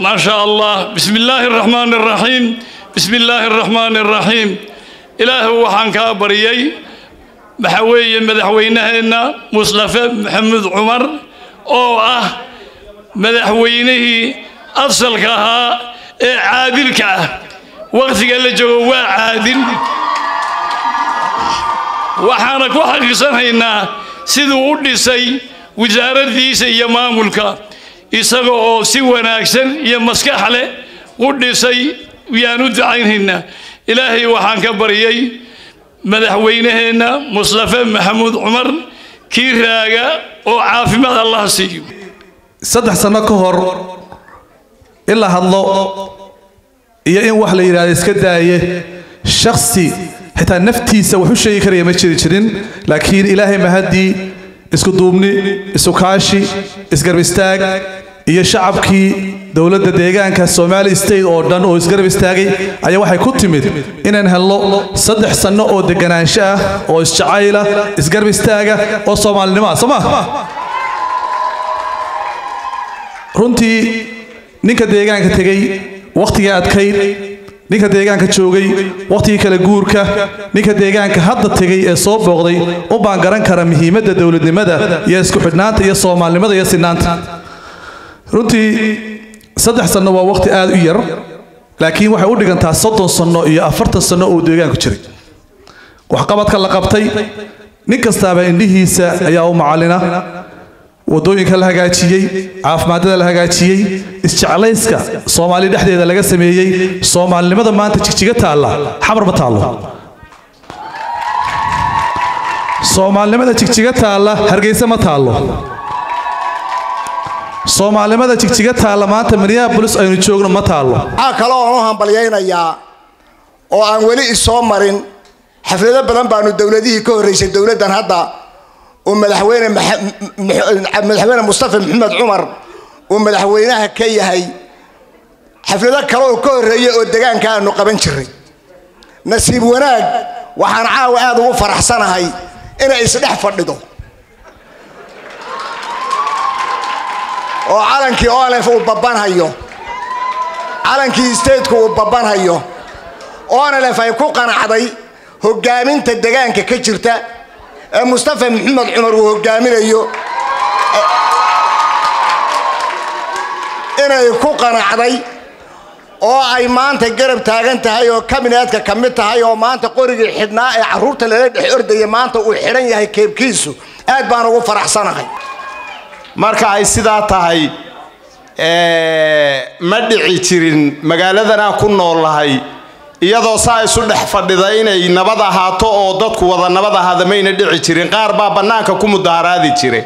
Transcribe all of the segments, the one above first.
ما شاء الله بسم الله الرحمن الرحيم بسم الله الرحمن الرحيم إله وحان كابريي محوي مدحوينهنا مصطفى محمد عمر أو أه مدحوينه أصل كها عادل كه وقت قال جوا عادل waxaana ku xaqiiqsanaynaa siduu u dhisay wasaaraddiisa iyo maamulka isaga oo si wanaagsan iyo maskax leh u dhisay yaan u ducaynhaynaa ilaahay waxaan ka baryay madaxweynaheenna mustafe maxamuud cumar kii raaga oo caafimaad allah siiyo saddex sanno ka hor in la hadlo iyo in wax la yidhahdo iska daaye shaksi xitaa naftiisa wax u sheegi karaya ma jiri jirin laakiin ilaahay mahaddii isku duubni isu kaashi isgarb istaag iyo shacabkii dowladda deegaanka somali state oo dhan oo isgarab istaagay ayaa waxay ku timid inaan helno saddex sanno oo deganaansho ah oo isjacayla isgarab istaaga oo soomaalinimo ah soo ma runtii ninka deegaanka tegey wakhtigii adkayd ninka deegaanka joogay wakhtigii kale guurka ninka deegaanka hadda tegay ee soo booqday u baan garan kara muhiimadda dowladnimada iyo isku xidhnaanta iyo soomaalinimada iyo sinaanta runtii saddex sanno waa wakhti aad u yar laakiin waxay u dhigantaa soddon sanno iyo afartan sanno oo deegaanku jiray waxqabadka la qabtay nin kastaaba indhihiisa ayaa u macallina wadooyinka la hagaajiyey caafimaadada la hagaajiyey isjeclayska soomaali dhexdeeda laga sameeyey soomaalinimada maanta jigjiga taalla xamar ma taallo soomaalinimada jigjiga taalla hargeysa ma taallo soomaalinimada jigjiga taalla maanta minneabolis aynu joogno ma taallo waxaa kale oon u hambalyaynayaa oo aan weli isoo marin xaflado badan baanu dowladihii ka horreysay dowladdan hadda uu madaxweyne madaxweyne mustafa maxamed cumar uu madaxweynaha ka yahay xaflado kale oo ka horreeya oo degaanka aanu qaban jiray nasiib wanaag waxaan caawa aad ugu faraxsanahay inay isdhex fadhido oo calankii olef uu babanhayo calankii stateku uu babanhayo onelef ay ku qanacday hogaaminta degaanka ka jirta ee mustafa maxamed cumar uu hogaaminayo inay ku qanacday oo ay maanta garab taagan tahay oo kabineedka ka mid tahay oo maanta qorigii xidhnaa ee carruurta lala dhex ordaya maanta uu xidhan yahay keebkiisu aad baan ugu faraxsanahay marka ay sidaa tahay ma dhici jirin magaaladan aan ku noolahay iyadoo saa isu dhex fadhida inay nabad ahaato oo dadku wada nabad ahaada mayna dhici jirin qaar baa bannaanka ku mudaharaadi jire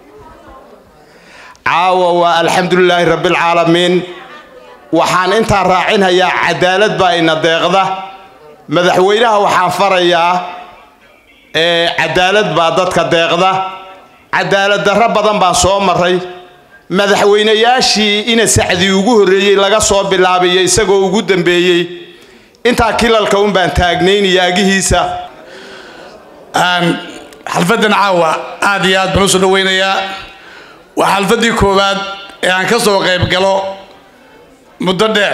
caawa waa alxamdulilaahi rabbilcaalamiin waxaan intaa raacinhayaa cadaalad baa ina deeqda madaxweynaha waxaan farayaa cadaalad baa dadka deeqda cadaalad darro badan baan soo maray madaxweynayaashii ina sacdii ugu horreeyey laga soo bilaabayo isagoo ugu dambeeyey intaa kilalka un baan taagnaynaya agihiisa xalfaddan caawa aad iyo aad baan usoo dhawaynayaa waa xalfaddii koowaad ee aan ka soo qayb galo muddo dheer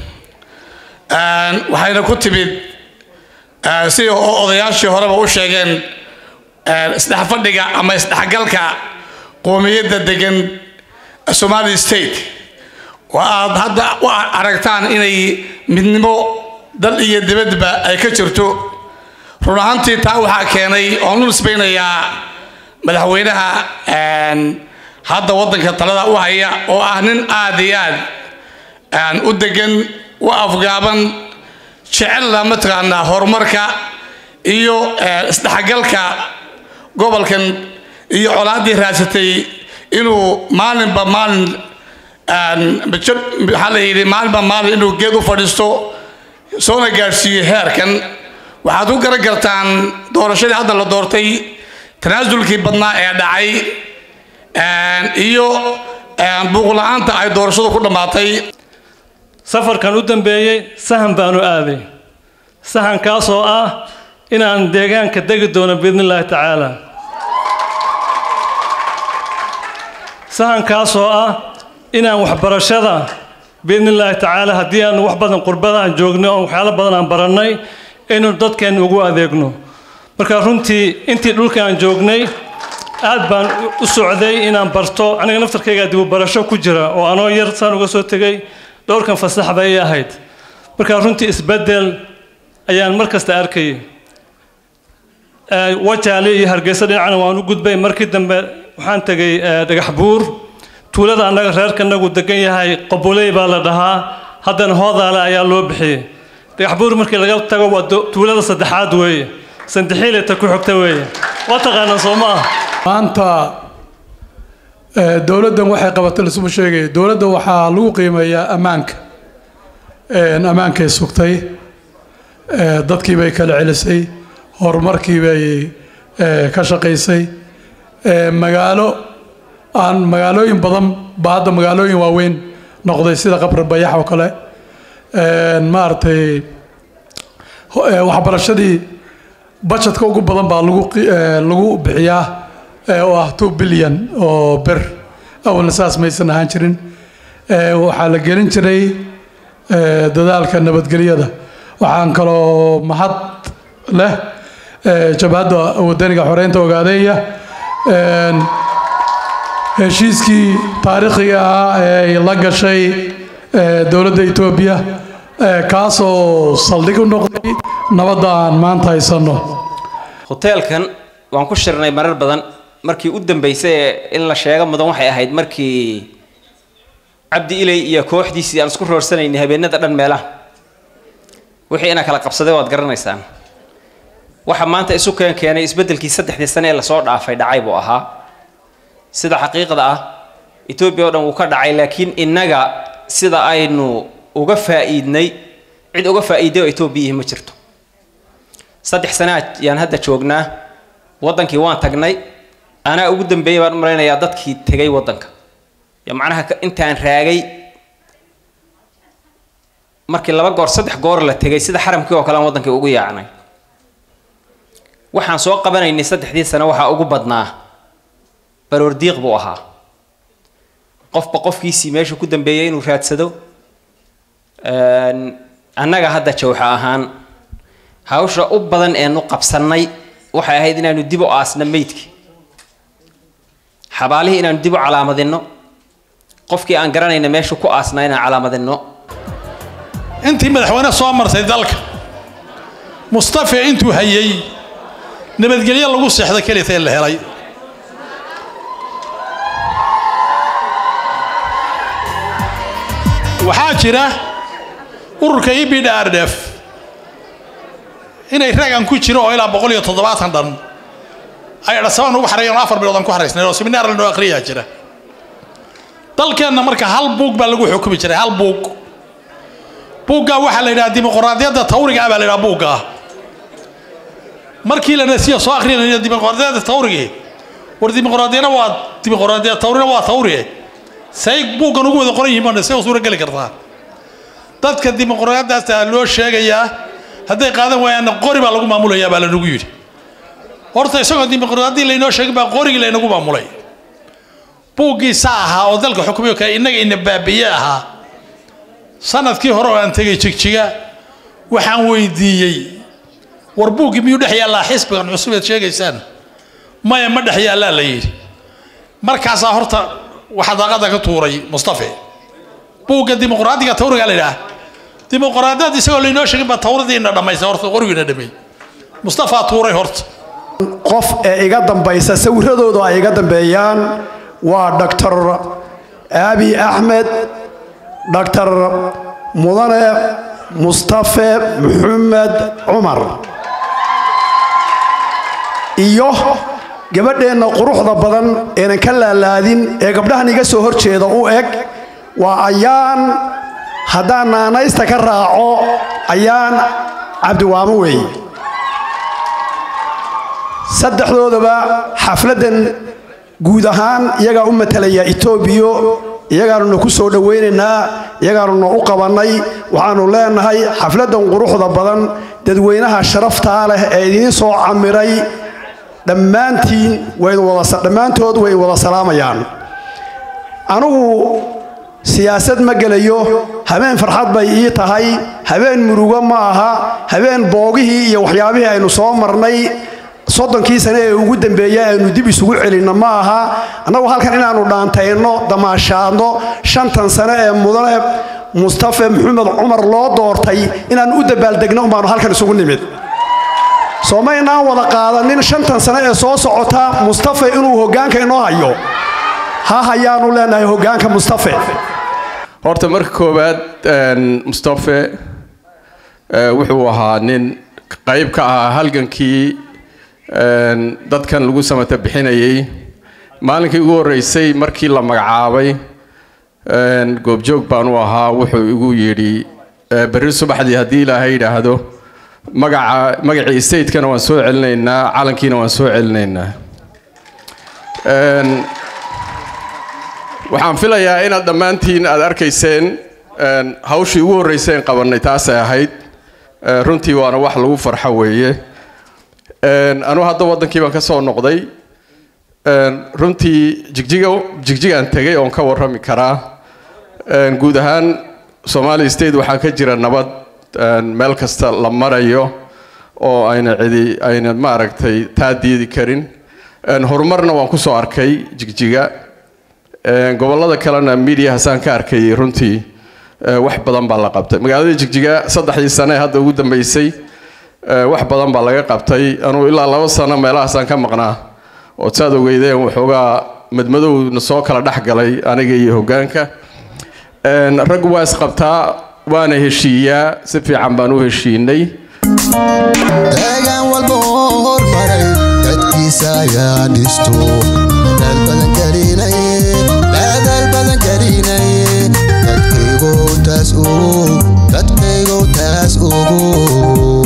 waxayna ku timid sida odayaashii horeba u sheegeen isdhexfadhiga ama isdhexgalka qoomiyadda degan somali state oo aad hadda u aragtaan inay midnimo dal iyo dibadba ay ka jirto run ahaantii taa waxaa keenay oon u nisbaynayaa madaxweynaha hadda waddanka talada u haya oo ah nin aad iyo aad u degan u afgaaban jecella mataqaanaa horumarka iyo isdhexgalka gobolkan iyo colaaddii raadsatay inuu maalinba maalin maxaa la yidhi maalinba maalin inuu geed u fadhiisto soona gaadhsiiyo heerkan waxaad ku garan kartaan doorashadii hadda la doortay tanaasulkii badnaa ee dhacay iyo buuqla-aanta ay doorashadu ku dhammaatay safarkan u dambeeyey sahan baanu aaday sahankaasoo ah inaan deegaanka degi doono biidni illaahi tacaala sahankaasoo ah inaan waxbarashada biidni illaahi tacaala haddii aan wax badan qurbada aan joogno oo waxyaalo badan aan barannay inuu dadkeenna ugu adeegno marka runtii intii dhulka aan joognay aad baan u socday inaan barto aniga naftarkayga dibu barasho ku jira oo anoo yar saan uga soo tegay dhowrkan fasax bay ii ahayd marka runtii isbeddel ayaan mar kasta arkayay wajaale iyo hargeysa dhinacana waan u gudbay markii dambe waxaan tegay dhagax buur tuulada annaga reerkanagu degan yahay qobuley baa la dhahaa haddana hoodaale ayaa loo bixiyey dhagax buur markii laga tago waa tuulada saddexaad weeye sandexiileta ku xigta weeye waa taqaanaan soo ma ah maanta dowladdan waxay qabatay lasuma sheegaya dowladda waxaa lagu qiimeeyaa ammaanka ammaankay sugtay dadkii bay kala celisay horumarkii bay ka shaqaysay magaalo aan magaalooyin badan ba hadda magaalooyin waaweyn noqday sida qabri bayax oo kale maaragtay waxbarashadii budgetka ugu badan baa lagu lagu bixiyaa oo ah two billion oo ber awalna saas maysan ahaan jirin waxaa la gelin jiray dadaalka nabadgelyada waxaan kaloo mahad leh jabhadda wadaniga xoreynta ogaadeeya heshiiskii taariikhiga ahaa ee ay la gashay dowladda etoobiya kaasoo saldhig u noqday nabadda aan maanta haysanno hoteelkan waan ku shirnay marar badan markii u dambeysay ee in la sheego mudan waxay ahayd markii cabdi ilay iyo kooxdiisii aan isku roorsanaynay habeenada dhan meelaha wixii inaa kala qabsaday waad garanaysaan waxa maanta isu keen keenay isbeddelkii saddexdii sane ee lasoo dhaafay dhacay buu ahaa sida xaqiiqda ah etoobiya oo dhan wuu ka dhacay laakiin innaga sida aynu uga faa'iidnay cid uga faa'iiday oo etoobiya ma jirto saddex sanaad yaan hadda joognaa waddankii waan tagnay anaa ugu dambeeyay baan u malaynayaa dadkii tegay waddanka yo macnaha intaan raagay markii laba goor saddex goor la tegay sida xaramkii oo kale aan waddankii ugu yaacnay waxaan soo qabanaynay saddexdii sano waxaa ugu badnaa baroordiiq buu ahaa qofba qofkiisii meesha ku dambeeyay inuu raadsado annaga hadda jawxa ahaan hawsha u badan eenu qabsannay waxay ahayd inaanu dib u aasno meydkii xabaalihii inaanu dib u calaamadinno qofkii aan garanayna meeshu ku aasna inaan calaamadinno intii madaxweyne soo martay dalka mustafe intuu hayay nabadgelyo lagu seexda kelitee la helay waxaa jira ururka e b d r d f inay raagan ku jiro oo ilaa boqol iyo toddobaatan dhan ay dhasabaan ugu xareeyeen oo afar bilood aan ku xaraysnay oo seminaar lanoo akhriyaa jira dalkeenna marka hal buug baa lagu xukumi jiray hal buug buuggaa waxaa la yidhaha dimuqraadiyadda tawriga ah baa la yidhaha buuggaa markii la nasiya soo akhrinaya dimuqraadiyadda tawrigii war dimuqraadiyana waa dimuqraadiyad tawrina waa tawrie say buuggan ugu wada qoran yihiin baa say u suura geli kartaa dadka dimuqraadiyadaasta loo sheegayaa hadday qaadan waayaanna qori baa lagu maamulayaa baa lanagu yidhi horta isagoo dimuqraadiyadii laynoo sheegin baa qorigii laynagu maamulay buuggii saa ahaa oo dalka xukumiyo kale innaga ina baabiye ahaa sanadkii hore oo aan tegay jigjiga waxaan weydiiyey war buuggii miyuu dhex yaallaa xisbigan cusub eed sheegaysaan maya ma dhex yaallaa la yidhi markaasaa horta waxaa daaqada ka tuuray mustafe buugga dimuqraadiga tawriga la yidhaah dimuqraadiyad isagoo laynoo sheegin baa tawradiina dhammaysay horta qorigiina dhameey mustafaa tuuray horta qof ee iga dambaysa sawiradoodu ay iga dambeeyaan waa doctor abi axmed doctor mudane mustafe maxamed cumar iyo gabadheenna quruxda badan eenan ka laalaadin ee gabdhahan iga soo horjeeda u eg waa ayaan haddaan naanaysta ka raaco ayaan cabdiwaamo weeye saddexdoodaba xafladdan guud ahaan iyagaa u matalaya etoobiyo iyagaanuna ku soo dhowaynaynaa iyagaanuna u qabannay waxaannu leenahay xafladdan quruxda badan dadweynaha sharaftaa leh ee idiin soo camiray dhammaantiin dhammaantood way wada salaamayaan anugu siyaasad ma gelayo habeen farxad bay ii tahay habeen murugo ma aha habeen boogihii iyo waxyaabihii aynu soo marnay soddonkii sane ee ugu dambeeyey aynu dib isugu celinno ma aha annagu halkan inaannu dhaantayno damaashaadno shantan sane ee mudane mustafe maxamed cumar loo doortay inaannu u dabaaldegno umbaannu halkan isugu nimid soo maynaan wada qaadanin shantan sane ee soo socota mustafe inuu hoggaanka inoo hayo ha hayaanu leenahay hoggaanka mustafe horta marka koowaad mustafe wuxuu ahaa nin qayb ka ahaa halgankii dadkan lagu samata bixinayay maalinkii ugu horreysay markii la magacaabay goobjoog baan u ahaa wuxuu igu yidhi berri subaxdii haddii ilaahay yidhaahdo magaca magacii stateskana waan soo celinaynaa calankiina waan soo celinaynaa waxaan filayaa inaad dhammaantiin aad arkayseen hawshii ugu horreyseen qabannay taasay ahayd runtii waana wax lagu farxo weeye anuu hadda waddankii baan ka soo noqday runtii jigjiga jigjigaan tegay oon ka warrami karaa guud ahaan somali state waxaa ka jira nabad meel kasta la marayo oo ayna cidi ayna maaragtay taa diidi karin horumarna waan ku soo arkay jigjiga gobollada kalena mediahasaan ka arkayay runtii wax badan baa la qabtay magaalada jigjiga saddexdii sane ee hadda ugu dambeysay wax badan baa laga qabtay anuu ilaa laba sano meelahaasaan ka maqnaa ood saad ogeydeen waxoogaa madmadowna soo kala dhex galay aniga iyo hoggaanka rag waa isqabtaa waana heshiiyaa si fiican baan u heshiinay deegaan walba oo hormaray dadkiisa ayaa dhisto dadaal badan gelinaye dadaal badan gelinaye dadkaygow taas ugu dadkaygow taas ugu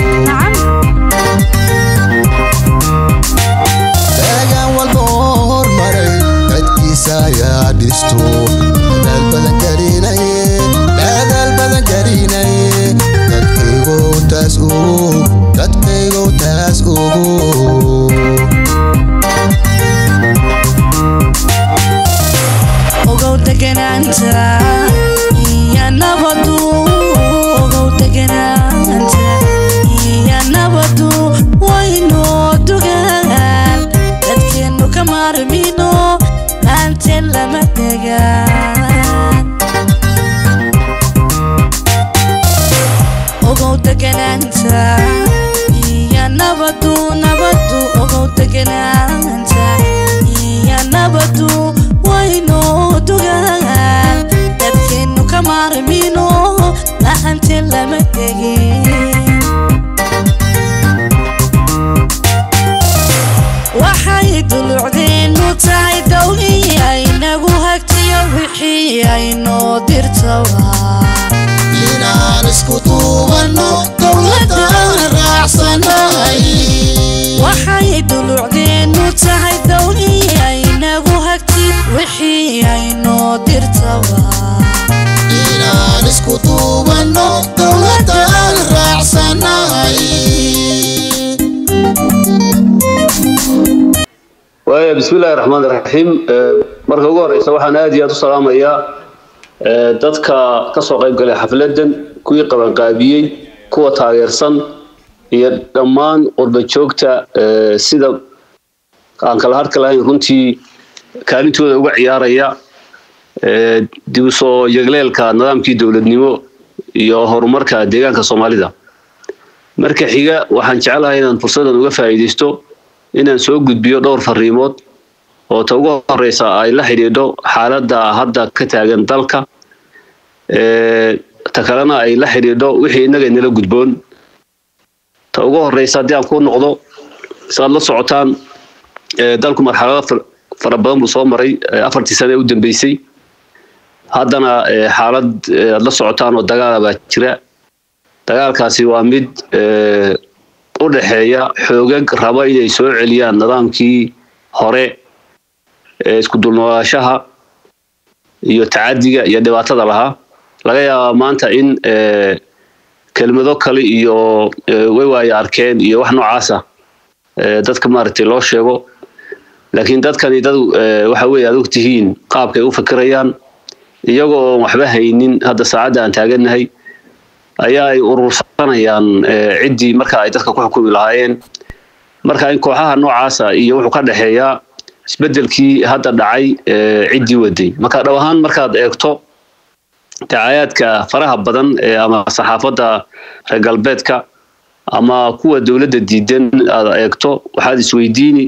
deegaan walba oo hormaray dadkiisa ayaa dhisto dadaal badan gelinaye dadaal badan gelinaye dadkaygow taas ugu dadkaygow taas ugu ogow deganaanta iyo nabadu ogow deganaanta iyo nabadu waynoo dugaan dadkeennu ka maarmino maanteen lama degaan ogow deganaanta iyo nabadu nabadu ogow deganaanta iyo nabadu waynoo dugaan dadkeennu ka maarmino lahanteen lama degin waxay dulucdeennu tahay dowlii aynagu hagtiyo wixii aynoo dirtaba inaan isku duubanno dowladaan raacsanahay waxay dulucdeennu tahay dowlii aynagu hagti wixii aynoo dirtaba inaan isku duubanno dowladaan raacsanahay waaya bismillahi raxmaan raxiim marka ugu horeysa waxaan aad iyo aad u salaamayaa ee, dadka kasoo qayb galay xafladan kuwii qabanqaabiyey kuwa taageersan iyo dhammaan qurba joogta ee, sida aan kala harka lahayn runtii kaalintooda uga ciyaaraya ee, dib u soo yegleelka nidaamkii dowladnimo iyo horumarka deegaanka soomaalida marka xiga waxaan jecelahay inaan fursadan uga faa'iidaysto inaan soo gudbiyo dhowr fariimood oo ta ugu horeysa ay la xidhiidho xaaladda hadda ka taagan dalka ee, ta kalena ay la xidhiidho wixii innaga inala gudboon ta ugu horeysa haddii aan ku noqdo saad la socotaan ee, dalku marxalado far- fara badan buu soo maray ee, afartii sane ee u dambeysay haddana ee, xaalad ee, aad la socotaan oo dagaala baa jira dagaalkaasi waa mid ee, u dhexeeya xoogag raba inay soo celiyaan nidaamkii hore ee isku dulnoolaashaha iyo tacadiga iyo dhibaatada lahaa laga yaabaa maanta in ee, kelmado kale iyo ee, way waayo arkeen iyo wax noocaasa ee, dadka maaragtay loo sheego laakiin dadkani dad ee, waxa weeye aad ogtihiin qaabkay u fikirayaan iyagoo oon waxba haynin hadda saacadda aan taagannahay ayaa ay urursanayaan ciddii marka ay dadka ku xukumi lahaayeen marka in kooxaha noocaasa iyo wuxuu ka dhexeeyaa isbeddelkii hadda dhacay ciddii waday marka dhab ahaan markaad eegto dacaayaadka faraha badan ee ama saxaafadda reer galbeedka ama kuwa dowladda diidan aad eegto waxaad isweydiini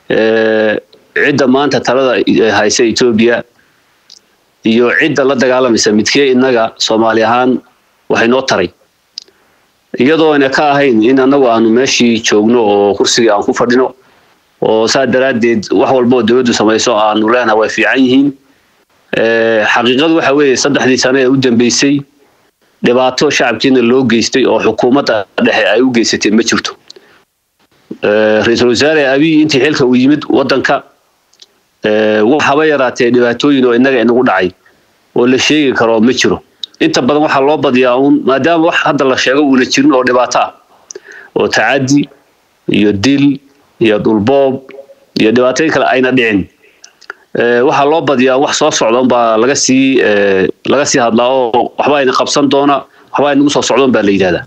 cidda maanta talada haysa etoobiya iyo cidda la dagaalamaysa midkee innaga soomaali ahaan waxay noo taray iyadoo ayna ka ahayn in annagu aanu meeshii joogno oo kursigii aan ku fadhino oo saa daraaddeed wax walba oo dowladdu samayso aanu leenaha way fiican yihiin xaqiiqadu waxa weeye saddexdii sane ee u dambeysay dhibaato shacabkiina loo geystay oo xukuumadda dhexe ay u geysatay ma jirto ra-iisul wasaare abiy intii xilka uu yimid waddanka wax haba yaraatee dhibaatooyin oo innaga inagu dhacay oo la sheegi karo ma jiro inta badan waxaa loo badiyaa uun maadaama wax hadda la sheego uuna jirin oo dhibaato ah oo tacaddi iyo dil iyo dhulboob iyo dhibaatooyin kale ayna dhicin waxaa loo badiyaa wax soo socda unbaa laga sii laga sii hadlaa oo waxba ayna qabsan doona waxba aynagu soo socdoon baa la yidhahdaa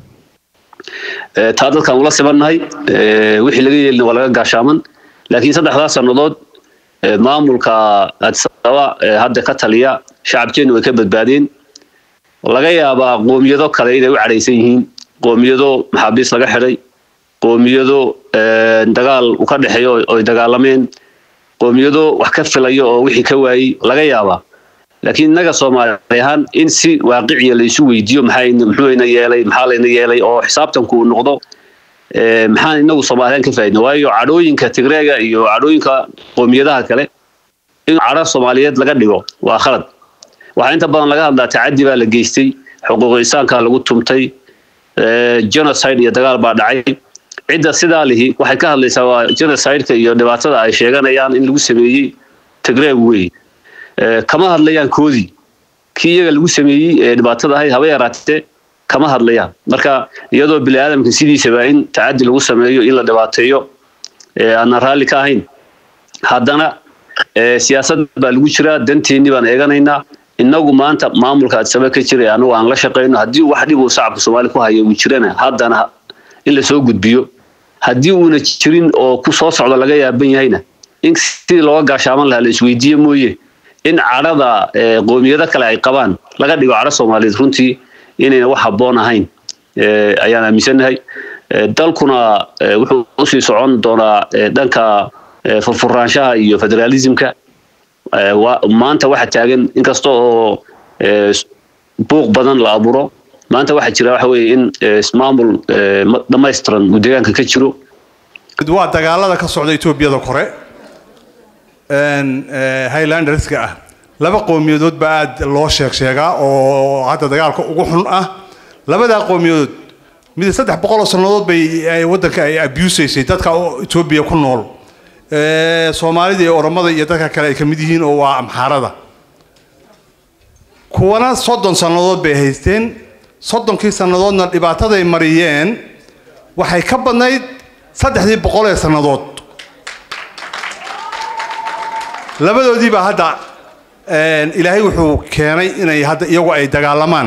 taa dadkaan ula sibannahay wixii laga yeelina waa laga gaashaaman laakiin saddexdaas sannadood maamulka adisababa hadda ka taliya shacabkeennu way ka badbaadeen laga yaabaa qoomiyado kale inay u cadhaysan yihiin qoomiyado maxaabiis laga xidhay qoomiyado dagaal u ka dhexeeyo oy dagaalameen qoomiyado wax ka filayo oo wixii ka waayey laga yaabaa laakiin innaga soomaali ahaan in si waaqiciya laysu weydiiyo maxaa muxuuna yeelay maxaa layna yeelay oo xisaabtanku uu noqdo maxaan inagu soomaaliyan ka faa'idna waayo cadhooyinka tigreega iyo cadhooyinka qoomiyadaha kale in cadho soomaaliyeed laga dhigo waa khalad waxaa inta badan laga hadlaa tacaddi baa la geystay xuquuq insaanka lagu tumtay genocide iyo dagaal baa dhacay cidda sidaa lihi waxay ka hadlaysaa waa genocideka iyo dhibaatada ay sheeganayaan in lagu sameeyey tigreeg wey kama hadlayaan koodii kii iyaga lagu sameeyey ee dhibaatada ahayd haba yaraatee kama hadlayaan marka iyadoo bini aadamka sidiisaba in tacaddi lagu sameeyo in la dhibaateeyo aanan raalli ka ahayn haddana siyaasad baa lagu jiraa danteennii baan eeganaynaa innagu maanta maamulka adsaba ka jira anagu aan la shaqayno haddii wax dhib uu shacabka soomaaliya ku haya uu jirana haddana in lasoo gudbiyo haddii uuna jirin oo ku soo socda laga yaaban yahayna in sidii looga gaashaaman lahaa la isweydiiye mooye in cadhada qoomiyado kale ay qabaan laga dhigo cadho soomaaliyeed runtii inayna wax habboon ahayn ayaan aaminsannahay dalkuna wuxuu usii socon doonaa dhanka furfuraanshaha iyo federaalismka maanta waxa taagan inkasta oo buuq badan la abuuro maanta waxaa jira waxa weeye in ismaamul dhammaystiran uu deegaanka ka jiro waa dagaalada ka socda etoobiyada kore highlanderska ah laba qowmiyadood baa aad loo sheeg sheegaa oo hadda dagaalka ugu xun ah labadaa qowmiyadood mid saddex boqol oo sannadood bay waddanka ay abusaysay dadka etoobiya ku nool soomaalida iyo oromada iyo dadka kale ay ka mid yihiin oo waa amxaarada kuwana soddon sannadood bay haysteen soddonkii sannadoodna dhibaataday mariyeen waxay ka badnayd saddexdii boqol ee sannadood labadoodii baa hadda ilaahay wuxuu keenay inay hadda iyagu ay dagaalamaan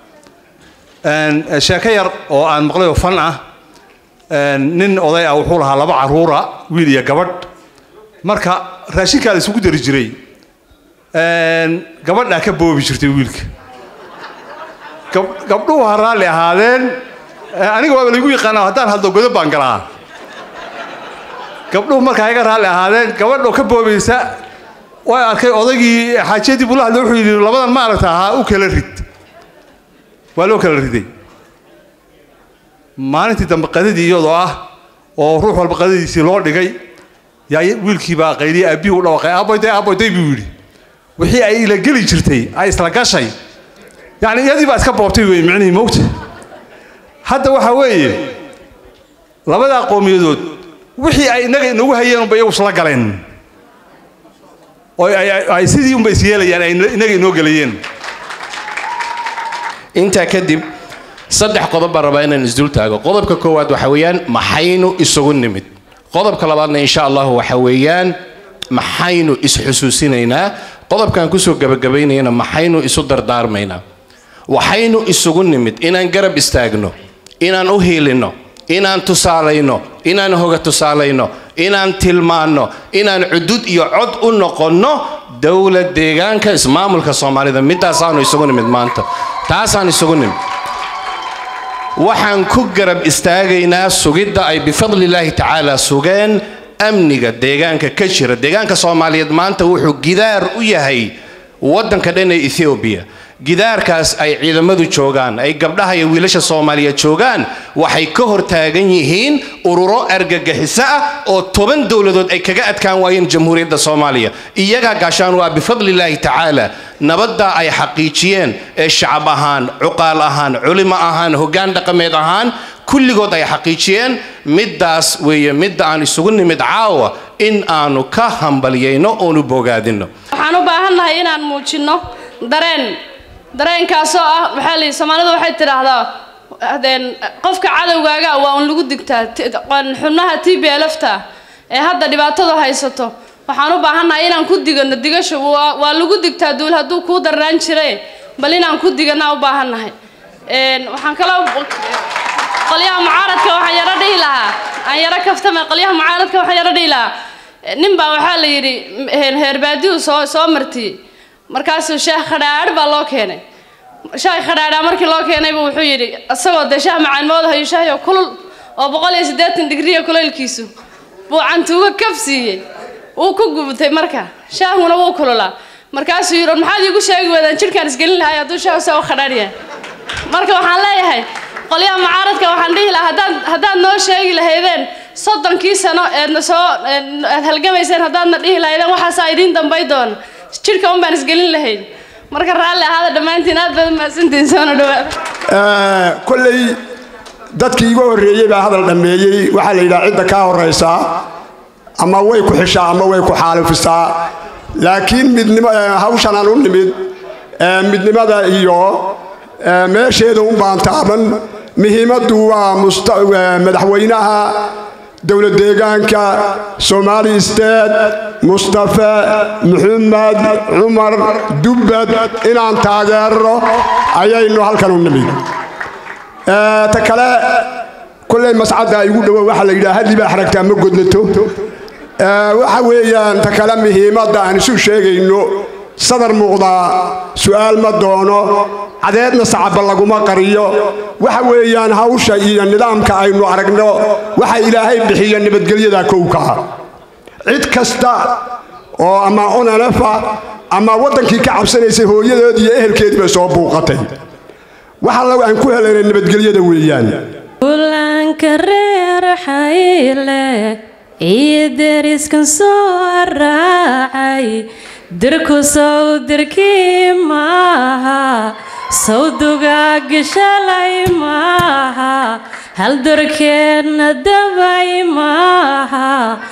sheeko yar oo aan maqlay oo fan ah nin oday ah wuxuu lahaa laba carruura wiil iyo gabadh marka raashinkaa la isugu dari jiray gabadhaa ka boobi jirtay wiilka gabdhuhu ha raalli ahaadeen aniga waaba laygu yaqaana haddaan hadlo godob baan galaa gabdhuhu markaa iga raalli ahaadeen gabadhoo ka boobaysa way arkay odaygii xaajiyadii buu la hadlay wuxuu yidhi labadan ma aragta ahaa u kala rid waa loo kala riday maalintii dambe qadadii iyadoo ah oo ruux walba qadadiisii loo dhigay yaa wiilkii baa qayliya aabbihii u dhawaqay aaboyday aaboyday buu yidhi wixii ay ila geli jirtay ay isla gashay yacni iyadii baa iska boobtay wey micnihii moogta hadda waxaa weeye labadaa qowmiyadood wixii ay innaga inagu hayeen unba iyagu isla galeen oo ay sidii unba is yeelayaan ay innaga inoo gelayeen intaa kadib saddex qodob baan rabaa inaan isdul taago qodobka koowaad waxa weeyaan maxaynu isugu nimid qodobka labaadna insha allahu waxa weeyaan maxaynu isxusuusinaynaa qodobkan kusoo gabagabaynayana maxaynu isu dardaarmaynaa waxaynu isugu nimid inaan garab istaagno inaan u hiilinno inaan tusaalayno inaan hoga tusaalayno inaan tilmaanno inaan cudud iyo cod u noqonno dowlad deegaanka ismaamulka soomaalida midaasaanu isugu nimid maanta taasaan isugu nimid waxaan ku garab istaagaynaa sugidda ay bifadlillaahi tacaala sugeen amniga deegaanka ka jira deegaanka soomaaliyeed maanta wuxuu gidaar u yahay waddanka dhan ee ethoobiya gidaarkaas ay ciidamadu joogaan ay gabdhaha iyo wiilasha soomaaliyeed joogaan waxay ka hor taagan yihiin ururo argagixiso ah oo toban dowladood ay kaga adkaan waayeen jamhuuriyadda soomaaliya iyagaa gaashaan waa bifadlillaahi tacaala nabaddaa ay xaqiijiyeen ee shacab ahaan cuqaal ahaan culimo ahaan hoggaan dhaqameed ahaan kulligood ay xaqiijiyeen middaas weeye midda aan isugu nimid caawa in aanu ka hambalyayno oonu bogaadinno waxaan u baahannahay inaan muujinno dareen dareenkaasoo ah waxaa la yidhi soomaalidu waxay tidhaahdaa hadeen qofka cadowgaaga waa un lagu digtaa T- qon- xubnaha t b lfta ee hadda dhibaatadu haysato waxaan u baahannahay inaan ku digano digasho waa waa lagu digtaa duul hadduu kuu darnaan jire bal inaan ku diganaa u baahannahay Een, waxaan kaloo qolyaha mucaaradka waxaan yaro dhihi lahaa aan yaro kaftame qolyaha mucaaradka waxaan yaro dhihi lahaa nin baa waxaa la yidhi m- heer baadiyu soo soo martiyey markaasuu shaah khadhaadh baa loo keenay shaah khadhaadhaa markii loo keenayba wuxuu yidhi isagoo dee shaah macaanmooda hayo shaahyo kulul oo boqol iyo siddeetan digriya kulaylkiisu buu cantuuga kaf siiyey wuu ku gubtay marka shaahuna wuu kululaa markaasuu yidhi "War maxaad iigu sheegi weydaan jidhkaan isgelin lahay hadduu shaah saa u khadhaadh yahay marka waxaan leeyahay qolyaha mucaaradka waxaan dhihi lahaa haddaad haddaad noo sheegi lahaydeen soddonkii sano eedna soo eed- aad halgamayseen haddaadna dhihi lahaydeen waxaasaa idiin dambay doon jidhka un baan isgelin lahayn marka raalli ahaada dhammaantiin aad baad umahadsantihiin soona dhawaada kolley dadkii iga horreeyey baa hadal dhammeeyey waxaa la yidhaha cidda kaa horraysaa ama way ku xishaa ama way ku xaalifisaa laakiin midnimo eh, hawshan aan u nimid eh, midnimada iyo eh, meesheeda un baan taaban muhiimaddu waa musta- eh, madaxweynaha dowlad deegaanka soomaali state mustafe maxamed cumar dubbad inaan taageerno ayaynu halkan u nimid Eh, ta kale kolley mascadda igu dhowo waxaa la yidhaha hadli baa xaragtaa ma godnato Eh, waxa weeyaan ta kale muhiimadda aan isu sheegayno sadar muuqdaa su'aal ma doono cadeedna sacaba laguma qariyo waxa weeyaan hawsha iyo nidaamka aynu aragno waxa ilaahay bixiya nabadgelyada kowka cid kasta oo ama onanafa ama waddankii ka cabsanaysay hooyadood iyo ehelkeediiba soo buuqatay waxa lagu aan ku helaynay nabadgelyada weeyaan kulanka reer xayle iyo deriskan soo raacay dirku sow dirkii maaha sawdugaagi shalay maaha haldurkeenna dabay maaha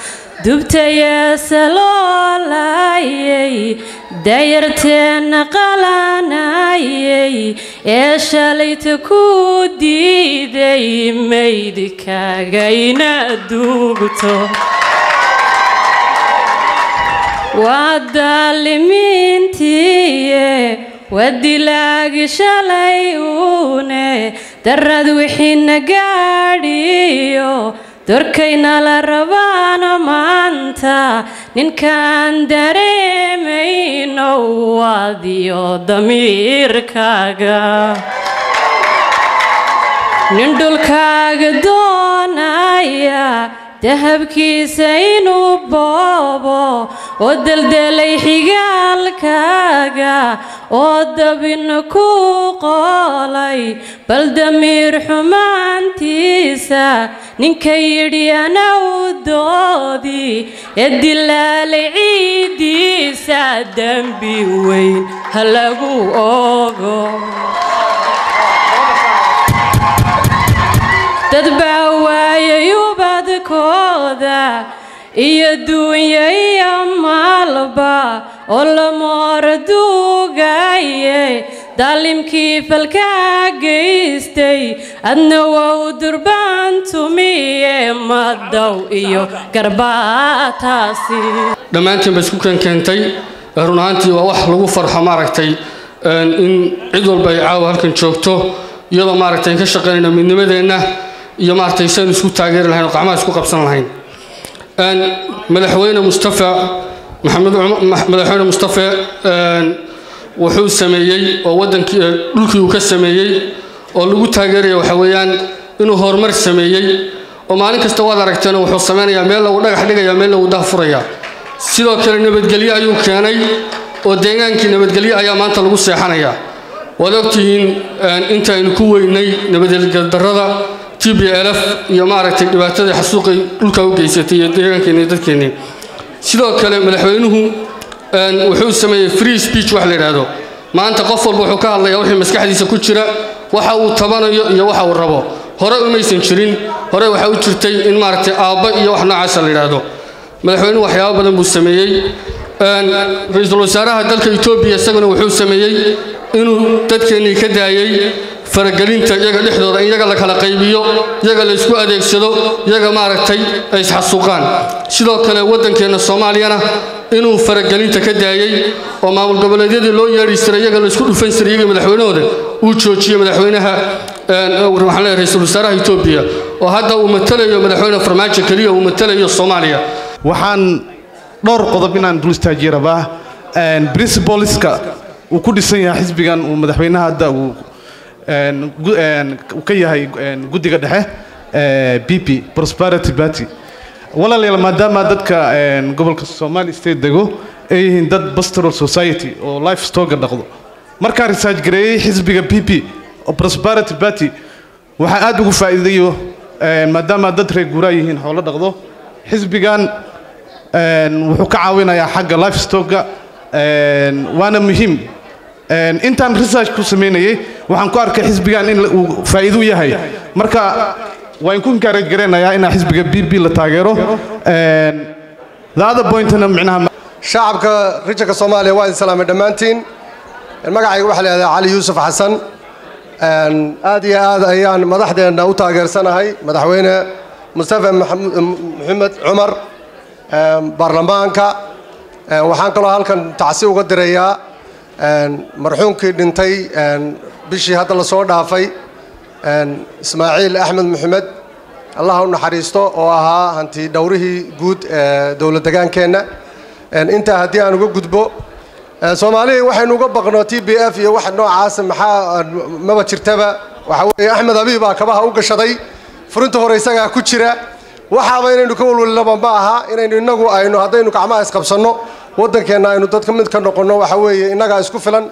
dubtayeese loolayay dayarteenna qalanayay ee shalayta ku diiday maydkagayna duugto waa daalimiintiiye waa dilaagi shalay uune darad wixiina gaadhiyo dorkayna la rabaana maanta ninkaan dareemayno waadiyo damiirkaaga nin dhulkaaga doonaya dahabkiisa inuu boobo oo deldelay xigaalkaaga oo dabin ku qoolay bal damiir xumaantiisa ninka yidhi ana u doodi ee dilaalay ciiddiisa dembi weyn ha lagu ogo dad baa waayay ubadkooda iyo duunya iyo maalba oo lamoor duugaye daalimkii falkaa geystay adna wow durbaan tumiye madow iyo garbaataasi dhammaantiin ba isku keenkeentay run ahaantii waa wax lagu farxo maaragtay in cid walba ay caawa halkan joogto iyadoo maaragtay ka shaqaynayno midnimadeenna iyo maaragtay saynu isku taageeri lahayn oo gacmaha isku qabsan lahayn madaxweyne mustafa maxamed madaxweyne mustafa wuxuu sameeyey oo wadankii dhulkii uu ka sameeyey oo lagu taageeraya waxa weeyaan inuu horumar sameeyey oo maalin kasta waad aragteen wuxuu sameynayaa meel lagu dhagax dhigaya meel lagu dahfuraya sidoo kale nabadgelyo ayuu keenay oo deegaankii nabadgelyo ayaa maanta lagu seexanayaa waad ogtihiin intaynu ku weynay nabadgeldarrada t b l f iyo maaragtay dhibaatadii xasuuqay dhulka u geysatay iyo deegaankeenni dadkeennii sidoo kale madaxweynuhu wuxuu sameeyey free speech wax la yidhaahdo maanta qof walba wuxuu ka hadlayaa wixii maskaxdiisa ku jira waxa uu tabanayo iyo waxa uu rabo hore umaysan jirin hore waxaa u jirtay in maaragtay aabba iyo wax noocaasa la yidhaahdo madaxweynuhu waxyaabo badan buu sameeyey ra-iisul wasaaraha dalka etoobiya isaguna wuxuu sameeyey inuu dadkeennii ka daayey faragelinta iyaga dhexdooda in iyaga la kala qaybiyo iyaga la isku adeegsado iyaga maaragtay ay isxasuuqaan sidoo kale waddankeenna soomaaliyana inuu faragelinta ka daayey oo maamul goboleedyadii loo yeedhi jiray iyaga la isku dhufan jiray iyaga madaxweynahooda uu joojiyey madaxweynaha waxaan leeyahay ra-iisul wasaaraha etoobiya oo hadda uu matalayo madaxweyne farmaajo keliya uu matalayo soomaaliya waxaan dhowr qodob inaan dul istaajiye rabaa principleska uu ku dhisan yahay xisbigan uu madaxweynaha hadda uu ka yahay guddiga dhexe b p prosperity party walaalayaal maadaama dadka gobolka somali state dego ay yihiin dad pastoral society oo life stoga dhaqdo markaan research gareeyey xisbiga b p prosperity party waxaa aad ugu faa'iidayo maadaama dad reer guuraa yihiin xoolo dhaqdo xisbigan wuxuu ka caawinayaa xagga life stoga waana muhiim intaan research ku samaynayay waxaan ku arkay xisbigan in uu faa'iido yahay marka waan ku encourage gareynayaa inaa xisbiga b b la taageero the other pointna micnaha shacabka rijanka soomaaliya waa idin salaamay dhammaantiin magacayga waxaa la yidhahdaa cali yuusuf xasan aad iyo aad ayaan madaxdeenna u taageersanahay madaxweyne mustafa maxamed cumar baarlamaanka waxaan kaloo halkan tacsi uga dirayaa marxuumkii dhintay bishii hadda la soo dhaafay ismaaciil axmed maxamed allah u naxariisto oo ahaa hanti dhowrihii guud ee dowlad degaankeenna intaa haddii aan uga gudbo soomaaliya waxaynu uga baqno t b f iyo wax noocaasa maxaa maba jirtaba waxa weeye axmed abiibaa kabaha u gashaday furinta hore isagaa ku jira waxaaba inaynu ka walwalnaba ma aha inaynu innagu aynu haddaynu gacmaha isqabsanno waddankeenna aynu dadka mid ka noqonno waxa weeye innagaa isku filan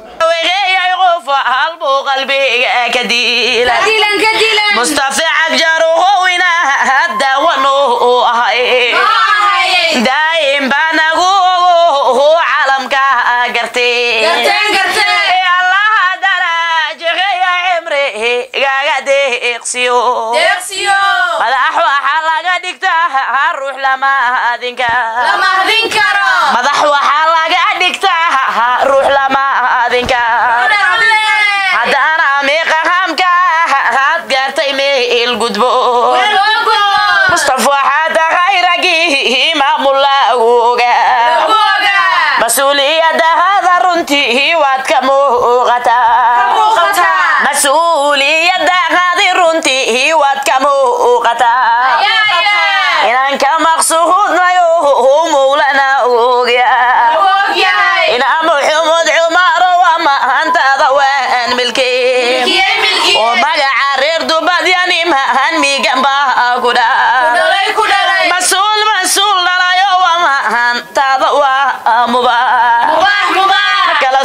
mustafa cabjaruhowina hadawanu ahay daa'im baanagu ogo calamka gartee allaha darajaheya cimri gaga deeqsiyo madax waxaa laga dhigtaa ruux lama adinka madax waxaa laga dhigtaa ruux lama adinka haddana meeqa hamka had gaartay meel gudbo mustaf waxaa tahay ragii maamulaagoga mas-uuliyadahada runtii waad ka muuqataa mas-uuliyadahadi runtii waad ka muuqataa inaan ka maqsuudnayo mowlana ogya inaa muxumud cumaro waa mahantada waan milkee oo magaca reer dubadyani mahan migan baa ku mas-uul mas-uul dhalayo waa mahantada waa mubaax kala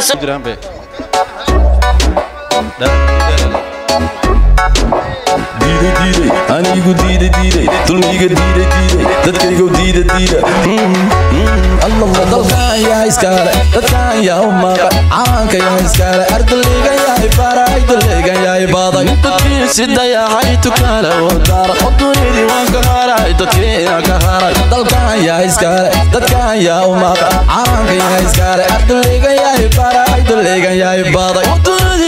diiday diiday anigu diiday diiday dulmiga diiday diiday dadkaygu diida diida dalkan yaa iskaale dadkan yaa u maaqa caanka yaa iskaale ardaligan yahay baaraay dalegan yahay baaday dadkiisi dayaacay tukaale oo daara odunidii waan ka haray dadkiina ka haray dalkan yaa iskaale dadkan yaa u maaqa caanka yaa iskaale ardaligan yahay baaraay dalegan yahay baaday odunidii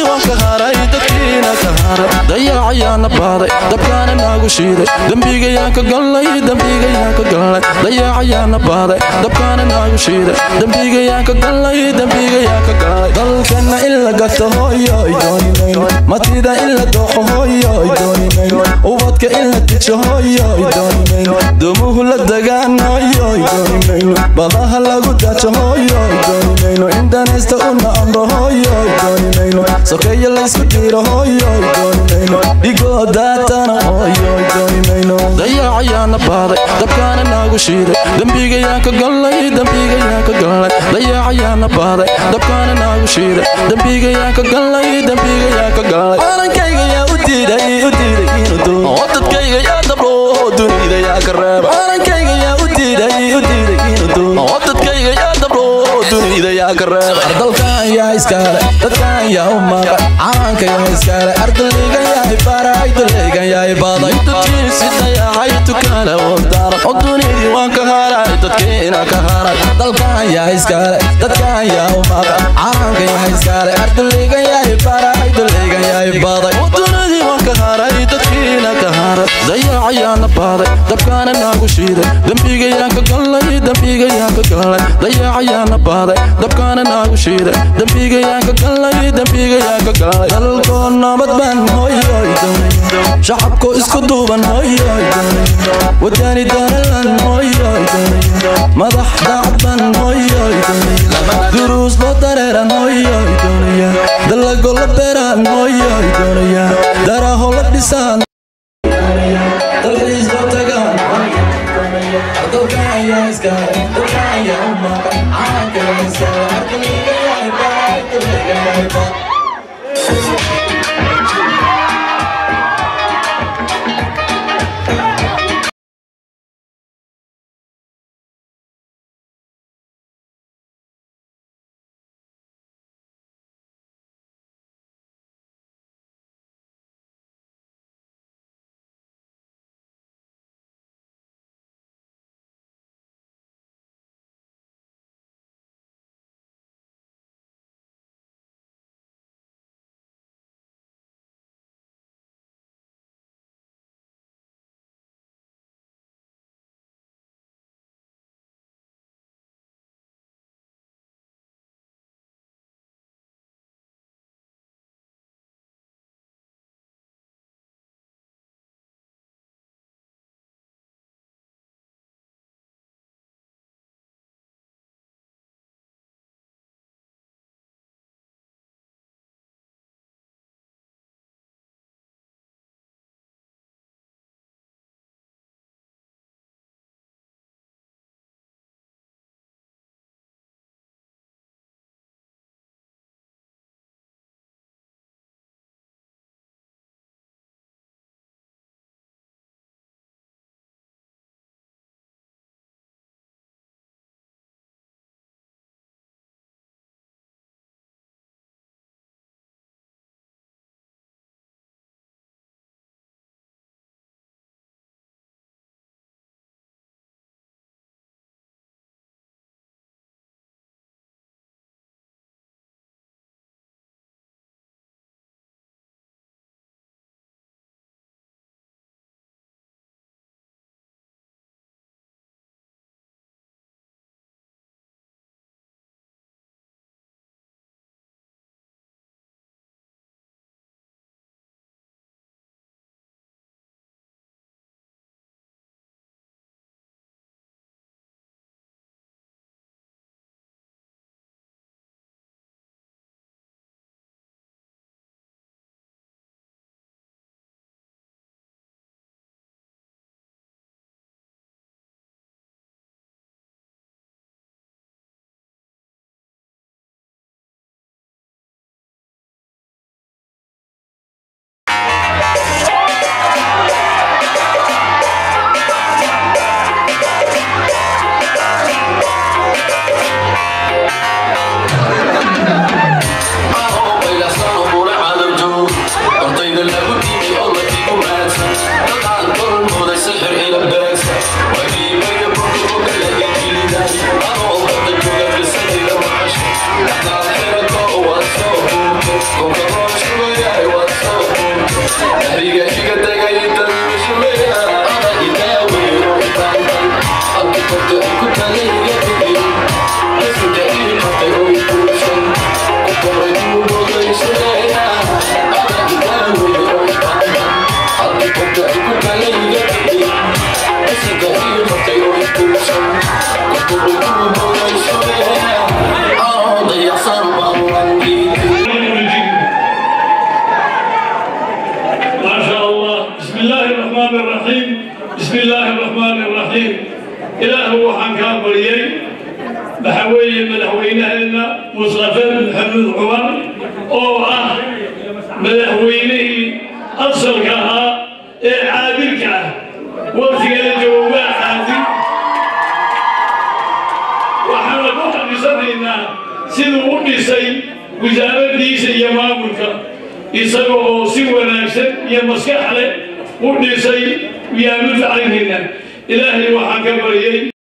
waan ka haray dadkiina ka haray dayaacayaana baaday dabkaana naagu shiiday dembigayaan ka gallay dembigayaan ka gallay dayaacayaana baaday dabkaana naagu shiiday dembigayaan ka gallay dembigayaan ka gallay dalkana in la gato hooyoy doonimayno matida in la dooxo hooyoy doonimayno ubadka in la tijo hooyoy doonimayno dumuhu la dagaan hooyoy doonimayno badaha lagu dajo hooyoy doonimayno indanaysta una amro hooyoy doonimayno sokeeya laysku dhiiro hooyoy doonimayno dhigoo daatana hooyoy doonimayno dayaacayaana baaday dabkaana naagu shiiday dembigayaan ka gallay dembigayaan ka gallay dayaacayaana baaday dabkaana naagu shiiday dembigayaan ka gallay dembigayaan ka gallay qarankayga yaa u diiday u diiday inuu doono oo dadkayga yaa dabro dunida yaa ka reeba qarankayga yaa u diiday u diiday inuu doono oo dadkayga yaa dabro dunida yaa ka reeba ardalkan yaa iskaale dadkan yaa u maqan calanka yaa iskaale ardaligan yaa ibaray dalegan yaa ibaday dadkiisi dayaxay tukaale wadaran oo dunidii waan ka haray dadkiina ka haray dalkan yaa iskaale dadkan yaa u maqan calanka yaa iskaale ardaligan yaa ibaray dalegan yaa ibaday oo dunidii waan ka haray dadkiina ka haray dayacayaana baaday dabkaana naagu shiiday dembigayaan ka gallay dembigayaan ka gallay dayacayaana baaday dabkaana naagu shiiday dembigayaan ka gallay dembigayaan ka gallay dalkoo nabad baan hooyoy doonay shacabkoo isku duuban hooyoy doonay wadani doonalan hooyoy doonay madax daacban hooyoy doonay duruus loo dareeran hooyoy doonaya dalago la beeraan hooyoy doonaya daraho la dhisaan dalxiis loo tagaan dalkan ayaa iskaale dalkan ayaa u maqan calanka ayaa iskaale ardaliga yaa ibaay daleega yaa ibaay madaxweynaheena mustafe maxamed cumar oo ah madaxweynihii asalka ahaa ee caadilka ah waqtigana jawabaa caadil waxaana ku xaqiisanaynaa siduu u dhisay wasaaradiisa iyo maamulka isaga oo si wanaagsan iyo maskax leh u dhisay yaanu facaynayna ilaahay waxaan ka baryay